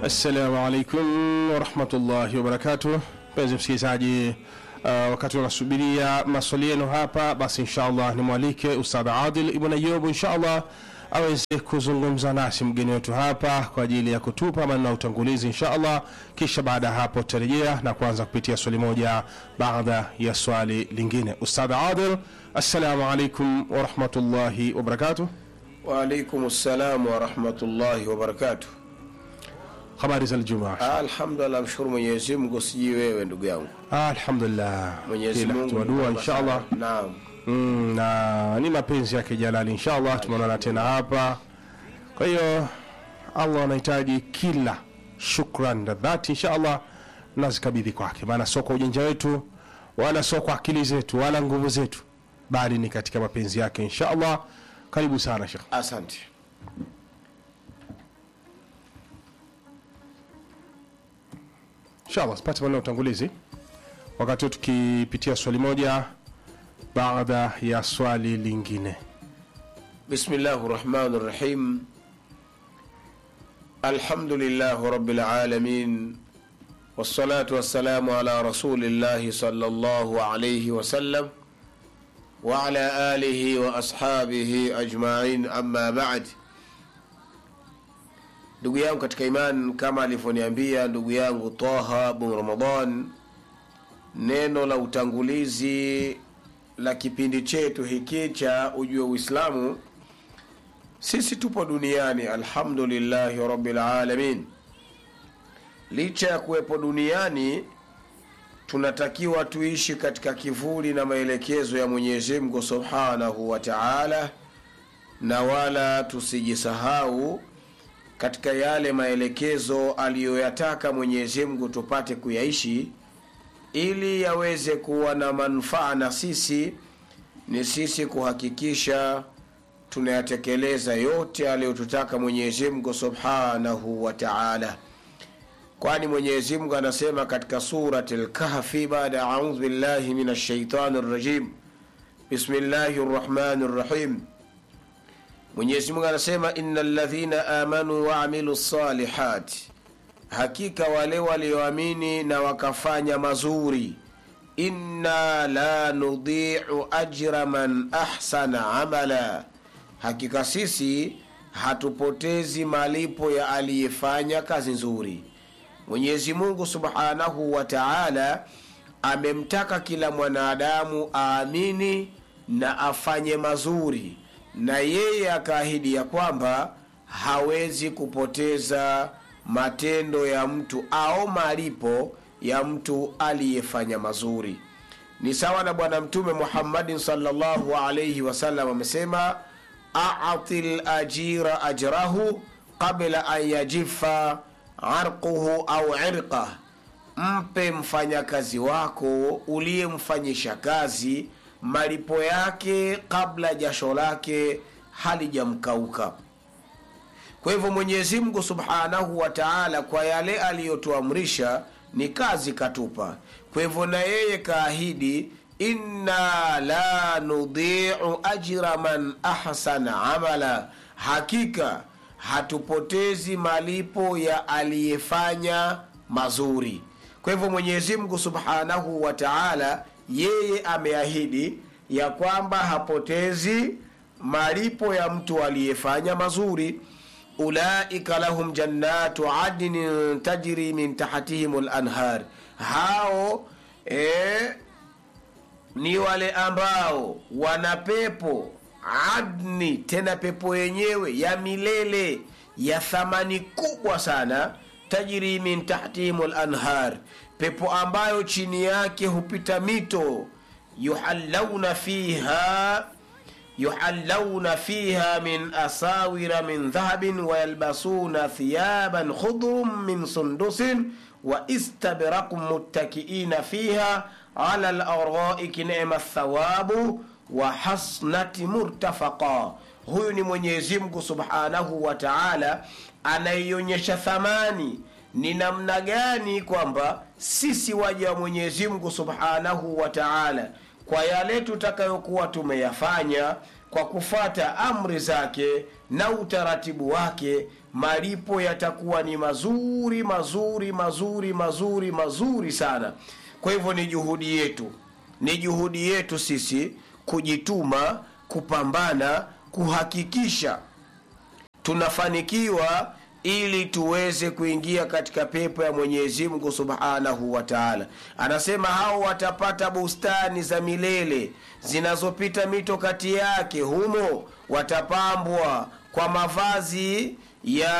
Assalamu alaikum warahmatullahi wabarakatuh. Mpenzi msikilizaji, uh, wakati unasubiria maswali yenu hapa, basi inshallah nimwalike Ustadh Adil Ibn Ayub inshallah aweze kuzungumza nasi mgeni wetu hapa kwa ajili ya kutupa maneno ya utangulizi inshallah, kisha baada ya hapo tutarejea na kuanza kupitia swali moja baada ya swali lingine. Ustadh Adil, assalamu alaikum warahmatullahi wabarakatuh. Waalaikum salam warahmatullahi wabarakatuh. Habari za Ijumaa? Alhamdulillah, mshukuru Mwenyezi Mungu, sijui wewe ndugu yangu. Alhamdulillah, Mwenyezi Kila Mungu hatua dua ni mwema inshallah. sana. Naam. Mm, na ni mapenzi yake Jalali inshallah, tumeonana tena hapa. Kwa hiyo Allah anahitaji kila shukran na dhati inshallah nazikabidhi kwake, maana sio kwa ujanja wetu wala sio kwa akili zetu wala nguvu zetu, bali ni katika mapenzi yake inshallah. Karibu sana Sheikh. Asante. Inshallah sipate maneno ya utangulizi, wakati huu tukipitia swali moja baada ya swali lingine. Bismillahi rahmani rahim. Alhamdulillahi rabbil alamin wassalatu wassalamu ala rasulillahi sallallahu alayhi wasallam wa ala alihi wa ashabihi ajmain, amma ba'd. Ndugu yangu katika iman, kama alivyoniambia ndugu yangu Taha bin Ramadan, neno la utangulizi la kipindi chetu hiki cha ujue Uislamu, sisi tupo duniani, alhamdulillahi rabbil alamin. Licha ya kuwepo duniani, tunatakiwa tuishi katika kivuli na maelekezo ya Mwenyezi Mungu subhanahu wa taala, na wala tusijisahau katika yale maelekezo aliyoyataka Mwenyezi Mungu tupate kuyaishi ili yaweze kuwa na manufaa na sisi, ni sisi kuhakikisha tunayatekeleza yote aliyotutaka Mwenyezi Mungu subhanahu wa taala, kwani Mwenyezi Mungu anasema katika surati Lkahfi baada ya audhu billahi min shaitani rajim, bismillahi rrahmani rrahim Mwenyezi Mungu anasema inna ladhina amanu waamilu lsalihati, hakika wale walioamini na wakafanya mazuri. Inna la nudhiu ajra man ahsana amala, hakika sisi hatupotezi malipo ya aliyefanya kazi nzuri. Mwenyezi Mungu subhanahu wa taala amemtaka kila mwanadamu aamini na afanye mazuri na yeye akaahidi ya kwamba hawezi kupoteza matendo ya mtu au malipo ya mtu aliyefanya mazuri. Ni sawa na Bwana Mtume Muhammadin sallallahu alaihi wasallam amesema, ati lajira ajrahu qabla an yajifa arquhu au irqah, mpe mfanyakazi wako uliyemfanyisha kazi malipo yake kabla jasho lake halijamkauka. Kwa hivyo Mwenyezi Mungu subhanahu wa taala, kwa yale aliyotuamrisha ni kazi katupa. Kwa hivyo na yeye kaahidi, inna la nudhiu ajra man ahsana amala, hakika hatupotezi malipo ya aliyefanya mazuri. Kwa hivyo Mwenyezi Mungu subhanahu wa taala yeye ameahidi ya kwamba hapotezi malipo ya mtu aliyefanya mazuri. ulaika lahum jannatu adnin tajri min tahtihim lanhar, hao e, ni wale ambao wana pepo adni, tena pepo yenyewe ya milele ya thamani kubwa sana. tajri min tahtihim lanhar pepo ambayo chini yake hupita mito. yuhallawna fiha yuhallawna fiha min asawira min dhahabin wayalbasuna thiyaban khudrum min sundusin wa istabrakum muttakiina fiha ala laraiki nema thawabu wa hasnati murtafaqa. Huyu ni Mwenyezi Mungu subhanahu wa taala anaionyesha thamani ni namna gani kwamba sisi waja wa Mwenyezi Mungu subhanahu wa taala, kwa yale tutakayokuwa tumeyafanya kwa kufata amri zake na utaratibu wake, malipo yatakuwa ni mazuri mazuri mazuri mazuri mazuri sana kwa hivyo ni juhudi yetu ni juhudi yetu sisi kujituma kupambana kuhakikisha tunafanikiwa ili tuweze kuingia katika pepo ya mwenyezi mungu subhanahu wa taala anasema hao watapata bustani za milele zinazopita mito kati yake humo watapambwa kwa mavazi ya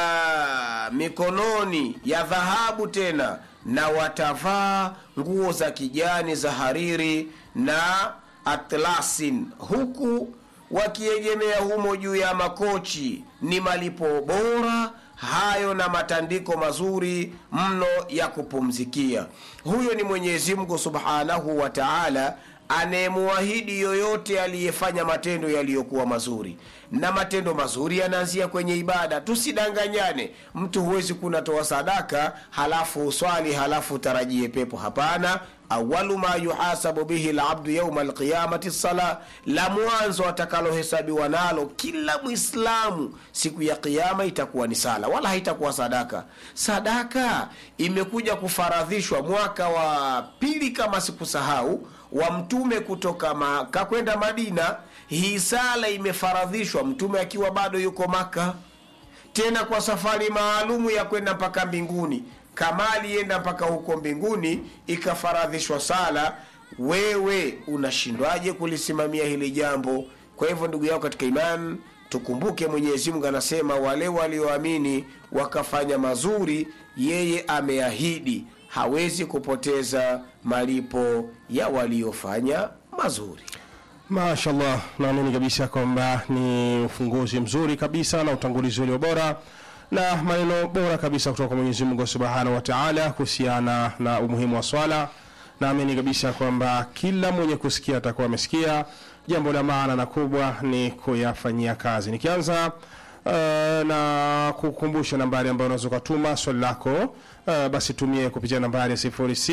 mikononi ya dhahabu tena na watavaa nguo za kijani za hariri na atlasin huku wakiegemea humo juu ya makochi ni malipo bora hayo na matandiko mazuri mno ya kupumzikia huyo ni mwenyezi mungu subhanahu wa taala anayemuahidi yoyote aliyefanya matendo yaliyokuwa mazuri na matendo mazuri yanaanzia kwenye ibada tusidanganyane mtu huwezi kunatoa sadaka halafu uswali halafu utarajie pepo hapana awalu ma yuhasabu bihi labdu yauma alqiyamati sala la mwanzo atakalohesabiwa nalo kila mwislamu siku ya qiama itakuwa ni sala wala haitakuwa sadaka sadaka imekuja kufaradhishwa mwaka wa pili kama sikusahau wa mtume kutoka maka kwenda madina hii sala imefaradhishwa mtume akiwa bado yuko maka tena kwa safari maalumu ya kwenda mpaka mbinguni kama alienda mpaka huko mbinguni ikafaradhishwa sala wewe unashindwaje kulisimamia hili jambo kwa hivyo ndugu yao katika iman tukumbuke mwenyezi mungu anasema wale walioamini wakafanya mazuri yeye ameahidi hawezi kupoteza malipo ya waliofanya mazuri mashallah naamini kabisa kwamba ni ufunguzi mzuri kabisa na utangulizi ulio bora na maneno bora kabisa kutoka kwa mwenyezi mungu subhanahu wa taala kuhusiana na umuhimu wa swala naamini kabisa kwamba kila mwenye kusikia atakuwa amesikia jambo la maana na kubwa ni kuyafanyia kazi nikianza uh, na kukumbusha nambari ambayo unaweza ukatuma swali lako uh, basi tumie kupitia nambari ya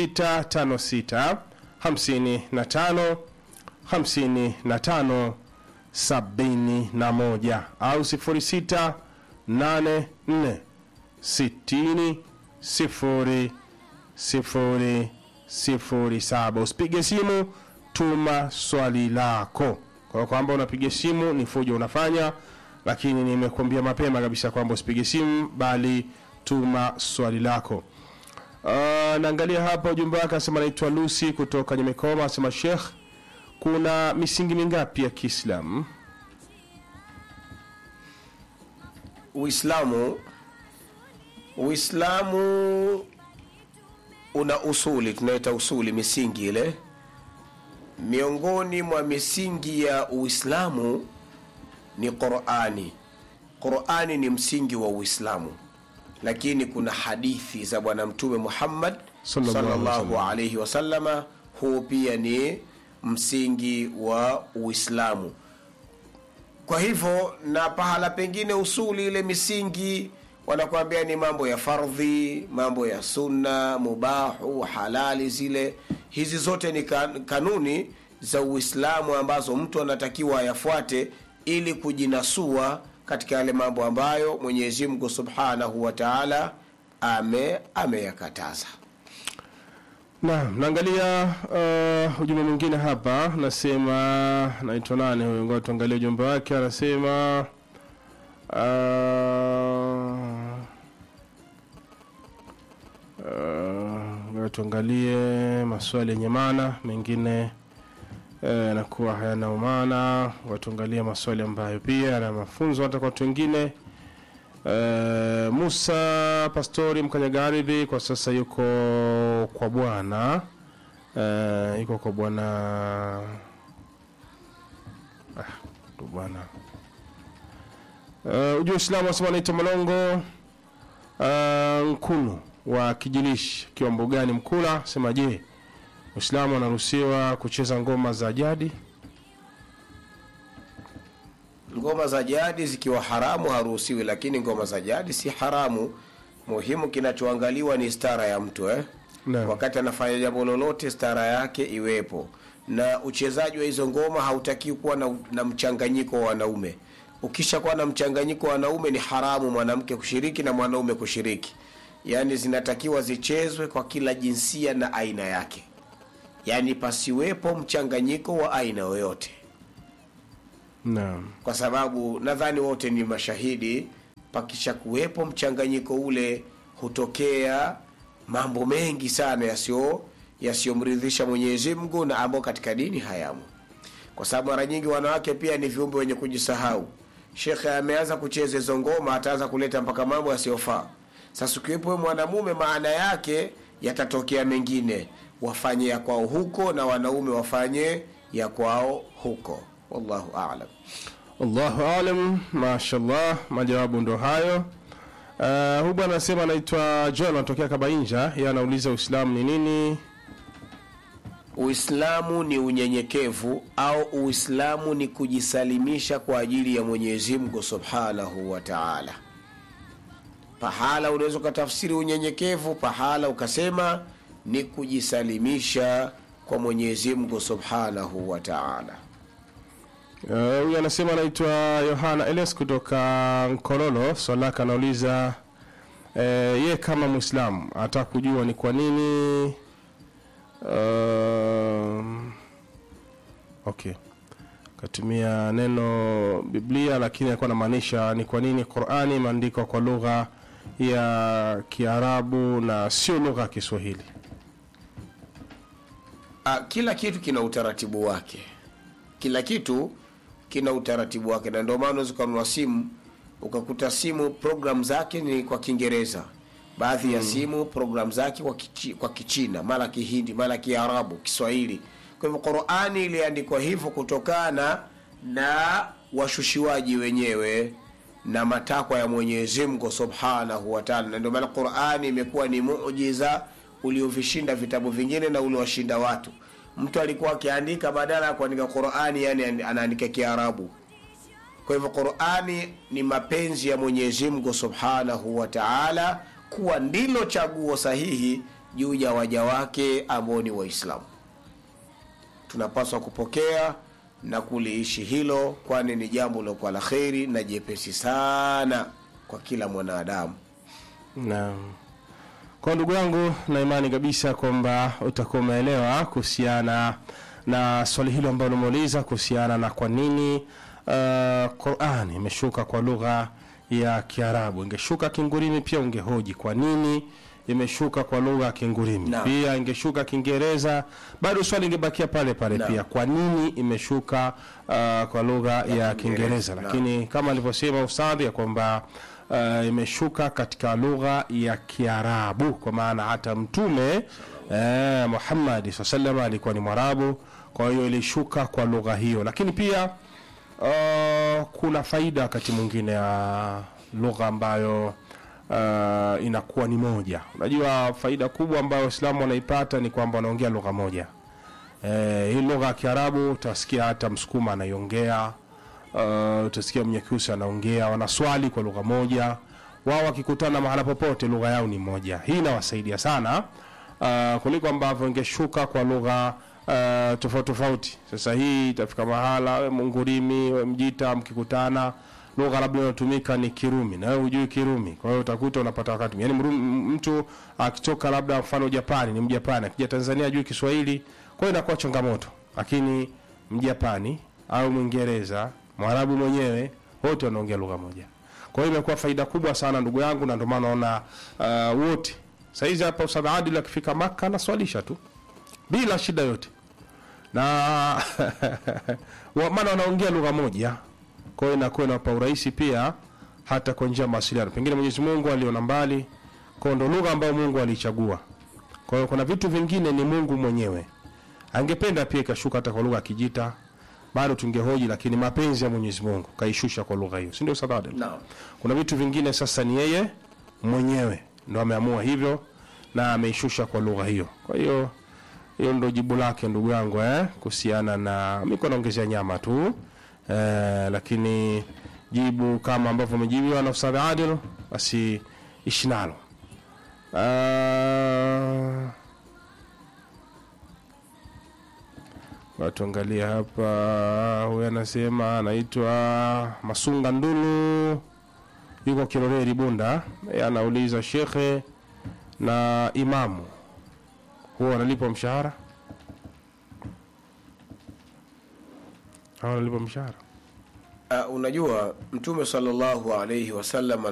0656 55 55 71 au 06 84 60 0 0 07 usipige simu tuma swali lako kwa kwamba unapiga simu ni fujo unafanya lakini nimekuambia mapema kabisa kwamba usipige simu bali tuma swali lako uh, naangalia hapa ujumbe wake anasema naitwa lusi kutoka nyemekoma anasema shekh kuna misingi mingapi ya kiislamu uislamu uislamu una usuli tunaita usuli misingi ile miongoni mwa misingi ya uislamu ni qurani qurani ni msingi wa uislamu lakini kuna hadithi za bwana mtume muhammad Sallallahu alaihi sallallahu wasallam. alaihi wasallama huu pia ni msingi wa uislamu kwa hivyo na pahala pengine usuli ile misingi wanakuambia ni mambo ya fardhi mambo ya sunna mubahu halali zile hizi zote ni kan- kanuni za uislamu ambazo mtu anatakiwa ayafuate ili kujinasua katika yale mambo ambayo mwenyezi mungu subhanahu wa taala ame ameyakataza naam naangalia uh, ujumbe mwingine hapa nasema naitwa nane huyo ngoja tuangalie ujumbe wake anasema uh, uh, ngoja tuangalie maswali yenye maana mengine yanakuwa hayana umana watuangalia maswali ambayo pia yana mafunzo hata kwa watu wengine Eh, Musa Pastori Mkanyagaridhi kwa sasa yuko kwa bwana eh, yuko kwa bwana ah, tu bwana eh, ujua Uislamu wasema anaitwa Malongo eh, Nkunu wa Kijilishi akiwa mbugani Mkula sema je, Uislamu anaruhusiwa kucheza ngoma za jadi? ngoma za jadi zikiwa haramu haruhusiwi lakini ngoma za jadi si haramu muhimu kinachoangaliwa ni stara ya mtu eh? Naam. wakati anafanya jambo lolote stara yake iwepo na uchezaji wa hizo ngoma hautakiwi kuwa na, na mchanganyiko wa wanaume ukishakuwa na mchanganyiko wa wanaume ni haramu mwanamke kushiriki na mwanaume kushiriki yaani zinatakiwa zichezwe kwa kila jinsia na aina yake yaani pasiwepo mchanganyiko wa aina yoyote naam kwa sababu nadhani wote ni mashahidi pakisha kuwepo mchanganyiko ule hutokea mambo mengi sana yasiyo yasiyomridhisha mwenyezi mungu na ambao katika dini hayamo kwa sababu mara nyingi wanawake pia ni viumbe wenye kujisahau shekhe ameanza kucheza hizo ngoma ataanza kuleta mpaka mambo yasiyofaa sasa ukiwepo wewe mwanamume maana yake yatatokea mengine wafanye ya kwao huko na wanaume wafanye ya kwao huko wallahu alam allahu alam mashallah majawabu ndo hayo uh, huyu bwana anasema anaitwa john anatokea kabainja ye anauliza uislamu ni nini uislamu ni unyenyekevu au uislamu ni kujisalimisha kwa ajili ya mwenyezi mungu subhanahu wa taala pahala unaweza ukatafsiri unyenyekevu pahala ukasema ni kujisalimisha kwa mwenyezi mungu subhanahu wa taala Eh, huyu anasema anaitwa yohana elias kutoka nkololo swalaka anauliza uh, ye kama mwislamu anataka kujua ni kwa nini uh, okay katumia neno biblia lakini alikuwa anamaanisha ni kwa nini qurani imeandikwa kwa lugha ya kiarabu na sio lugha ya kiswahili Ah, kila kitu kina utaratibu wake kila kitu kina utaratibu wake na ndio maana unaweza ukanunua simu ukakuta simu program zake ni kwa kiingereza baadhi ya simu program zake kwa, kichi, kwa kichina mara kihindi mara kiarabu kiswahili kwa hivyo qurani iliandikwa hivyo kutokana na washushiwaji wenyewe na matakwa ya mwenyezi mungu subhanahu wataala na ndio maana qurani imekuwa ni mujiza uliovishinda vitabu vingine na uliowashinda watu mtu alikuwa akiandika badala ya kuandika qurani yani anaandika kiarabu kwa hivyo qurani ni mapenzi ya mwenyezi mungu subhanahu wa taala kuwa ndilo chaguo sahihi juu ya waja wake ambao ni waislamu tunapaswa kupokea na kuliishi hilo kwani ni jambo lilokuwa la kheri na jepesi sana kwa kila mwanadamu naam kwa ndugu yangu na imani kabisa kwamba utakuwa umeelewa kuhusiana na swali hilo ambalo umeuliza kuhusiana na kwa nini uh, quran imeshuka kwa lugha ya kiarabu ingeshuka kingurimi pia ungehoji kwa nini imeshuka kwa lugha ya kingurimi Naam. pia ingeshuka kiingereza bado swali ingebakia pale pale Naam. pia kwa nini imeshuka uh, kwa lugha ya, Kiingereza, kiingereza naam. lakini kama alivyosema ustadhi ya kwamba uh, imeshuka katika lugha ya kiarabu kwa maana hata mtume eh, muhammadi saa salam alikuwa ni mwarabu kwa hiyo ilishuka kwa lugha hiyo lakini pia uh, kuna faida wakati mwingine ya lugha ambayo uh, inakuwa ni moja unajua faida kubwa ambayo waislamu wanaipata ni kwamba wanaongea lugha moja eh, hii lugha ya kiarabu utasikia hata msukuma anaiongea uh, utasikia mnyakyusi anaongea wanaswali kwa lugha moja wao wakikutana mahala popote lugha yao ni moja hii inawasaidia sana uh, kuliko ambavyo ingeshuka kwa lugha uh, tofauti tofauti sasa hii itafika mahala we mungurimi we mjita mkikutana lugha labda inayotumika ni kirumi na wewe hujui kirumi kwa hiyo utakuta unapata wakati yani mtu akitoka labda mfano japani ni mjapani akija tanzania ajui kiswahili kwa hiyo inakuwa changamoto lakini mjapani au mwingereza mwarabu mwenyewe wote wanaongea lugha moja kwa hiyo imekuwa faida kubwa sana ndugu yangu na ndio maana naona uh, wote saizi hapa ustadh adil akifika maka anaswalisha tu bila shida yote na wa- maana wanaongea lugha moja kwa hiyo inakuwa inawapa urahisi pia hata kwa njia ya mawasiliano pengine mwenyezi mungu aliona mbali kwa ndo lugha ambayo mungu aliichagua kwa hiyo kuna vitu vingine ni mungu mwenyewe angependa pia ikashuka hata kwa lugha ya kijita bado tungehoji lakini mapenzi ya mwenyezi mungu kaishusha kwa lugha hiyo si ndio Ustadh Adel? Naam. kuna vitu vingine sasa ni yeye mwenyewe ndo ameamua hivyo na ameishusha kwa lugha hiyo kwa hiyo hiyo ndo jibu lake ndugu yangu eh, kuhusiana na miko naongezea nyama tu eh, lakini jibu kama ambavyo umejibiwa na Ustadh Adil basi ishi nalo uh, watuangalia hapa huyu anasema anaitwa masunga ndulu yuko kiroreri bunda Yeye anauliza shekhe na imamu huwa analipwa mshahara au analipwa mshahara Uh, unajua mtume sallallahu alaihi wasallam